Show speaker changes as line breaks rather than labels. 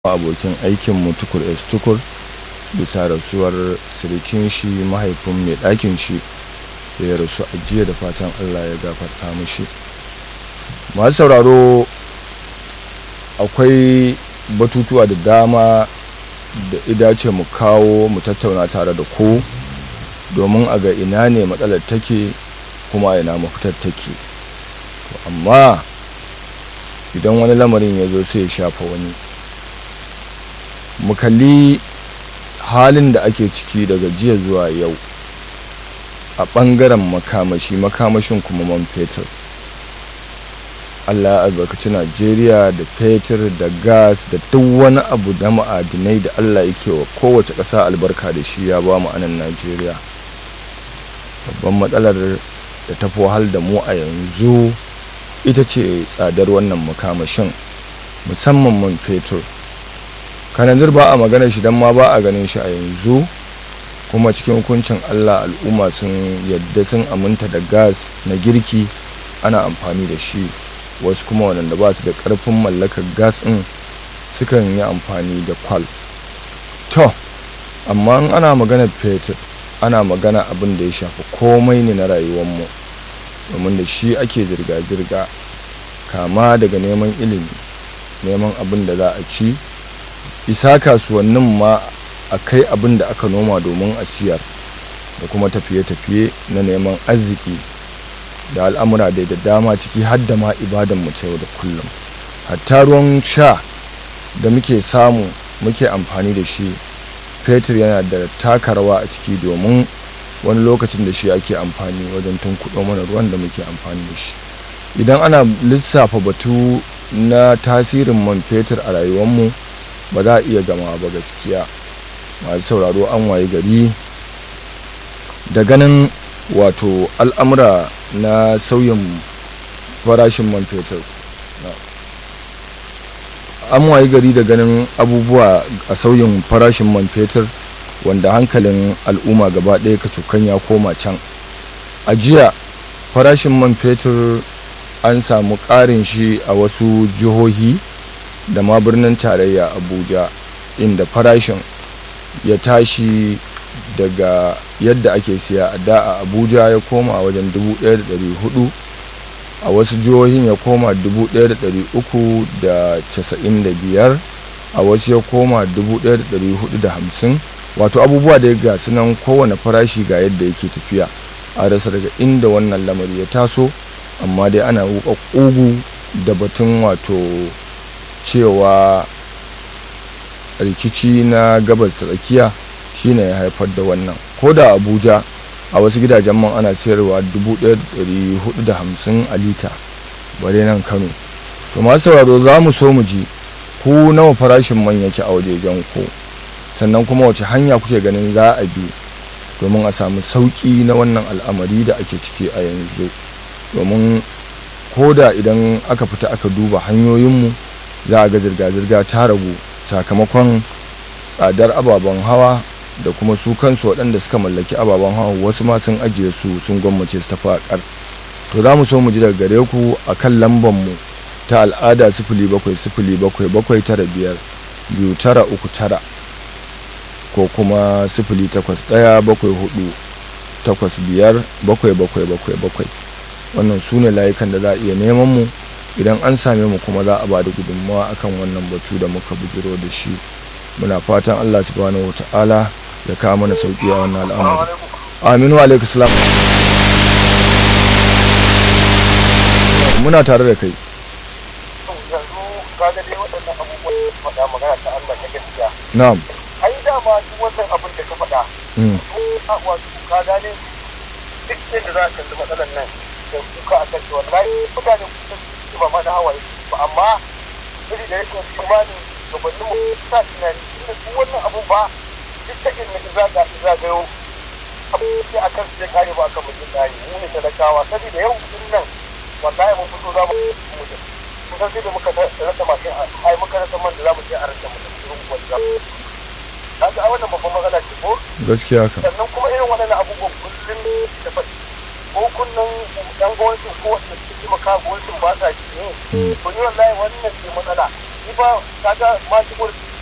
abokin aikinmu tukur s tukur bisa rasuwar sirikin shi mahaifin mai ɗakin shi da ya rasu a jiya da fatan allah ya gafarta mishi masu sauraro akwai batutuwa da dama da idace mu kawo mu tattauna tare da ku domin a ga ina ne matsalar take kuma ina mafitar take amma idan wani lamarin ya zo sai ya shafa wani mu kalli halin da ake ciki daga jiya zuwa yau a ɓangaren makamashi makamashin kuma man fetur allah ya albarkaci najeriya da fetur da gas da duk wani abu da ma'adinai da allah yake wa kowace ƙasa albarka da shi ya ba mu anan najeriya babban matsalar da ta wahal da mu a yanzu ita ce tsadar wannan makamashin musamman man fetur kananzir ba a magana shi don ma ba a ganin shi a yanzu kuma cikin hukuncin allah al'umma sun yadda sun aminta da gas na girki ana amfani da shi wasu kuma waɗanda ba su da ƙarfin mallakar gas ɗin sukan yi amfani da kwal to amma in ana magana fetur ana magana abin da ya shafi komai ne na rayuwarmu domin da shi ake zirga-zirga kama daga neman ilimi neman abin da za a ci isa kasuwannin ma a kai abin da aka noma domin a siyar da kuma tafiye-tafiye na neman arziki da al'amura da da dama ciki har da ma ibadan mu ta yau da kullum hatta ruwan sha da muke samu muke amfani da shi fetur yana da taka rawa a ciki domin wani lokacin da shi ake amfani wajen tunkuɗo mana ruwan da muke amfani da shi idan ana lissafa batu na tasirin man fetur a rayuwarmu ba za a iya gama ba gaskiya masu sauraro an waye gari da ganin wato al'amura na sauyin farashin man fetur an waye gari da ganin abubuwa a sauyin farashin man fetur wanda hankalin al'umma gaba ɗaya kacokan ya koma can a jiya farashin man fetur an samu ƙarin shi a wasu jihohi da ma birnin tarayya abuja inda farashin ya tashi daga yadda ake siya a da a abuja ya koma wajen 1,400 a wasu jihohin ya koma 1,395 a wasu ya koma 1,450 wato abubuwa da ya gasu nan kowane farashi ga yadda yake tafiya a rasa daga inda wannan lamari ya taso amma dai ana wuka ƙugu da batun wato cewa rikici na gabas ta tsakiya shine ya haifar da wannan ko da abuja a wasu gidajen man ana sayarwa 1450 a lita bare nan kano to masu sauraro za mu so mu ji ku nawa farashin man yake a wajejen ku sannan kuma wace hanya kuke ganin za a bi domin a samu sauƙi na wannan al'amari da ake ciki a yanzu domin ko da idan aka fita aka duba hanyoyinmu za a ga zirga-zirga ta ragu sakamakon tsadar ababen hawa da kuma su kansu waɗanda suka mallaki ababen hawa wasu ma sun ajiye su sun gwammace su tafi a to za mu so mu ji daga gare ku a kan lambanmu ta al'ada sifili bakwai sifili bakwai bakwai tara biyar biyu tara uku tara ko kuma sifili takwas ɗaya bakwai hudu takwas biyar bakwai bakwai bakwai bakwai wannan su ne layukan da za a iya neman mu idan an same mu kuma za a ba da gudunmawa akan wannan batu da muka bujiro da shi muna fatan allah subhanahu wa ta'ala ya kawo mana sauki a wannan al'amari aminu alaikum salam muna tare da kai
yanzu kaga dai waɗannan abubuwan da faɗa magana ta Allah ta gaskiya
na'am
ai dama duk wannan abin da ka faɗa a wato ka gane duk yadda za ka kalli matsalar nan da kuka a kan wallahi mutane kusa su ba ma da hawaye ba amma iri da rashin imani gabanin mu sa tunani inda duk wannan abu ba duk ta inda zaga zagayo abu sai a kan sai kare ba akan mutum ɗari mu ne talakawa saboda yau din nan wallahi mun fito za mu mutum kusan sai da muka rasa mashin ai muka rasa man da za mu je a rasa mutum irin wanda kaga ai wannan babban matsala ce ko
gaskiya ka
sannan kuma irin waɗannan abubuwan kullum da faɗi ko kunnan yan gwamnatin ko wanda suke taimaka gwamnatin ba sa ji ne to ni wallahi wannan ce matsala ni ba kaga ma shi gwamnati